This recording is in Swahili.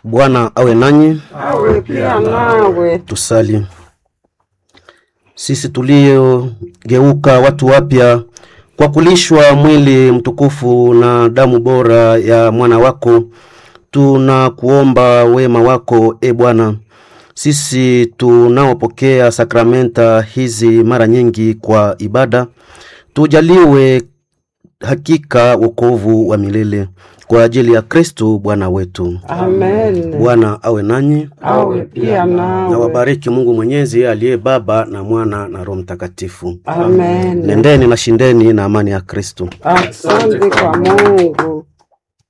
Bwana awe nanyi. awe pia nawe. Tusali. Sisi tuliogeuka watu wapya kwa kulishwa mwili mtukufu na damu bora ya mwana wako, tunakuomba wema wako e Bwana. Sisi tunaopokea sakramenta hizi mara nyingi kwa ibada, tujaliwe hakika wokovu wa milele kwa ajili ya Kristo Bwana wetu. Amen. Bwana awe nanyi Awe pia na nawe. wabariki Mungu Mwenyezi aliye Baba na Mwana na Roho Mtakatifu. Amen. Nendeni na shindeni na amani ya Kristo. Asante kwa Mungu.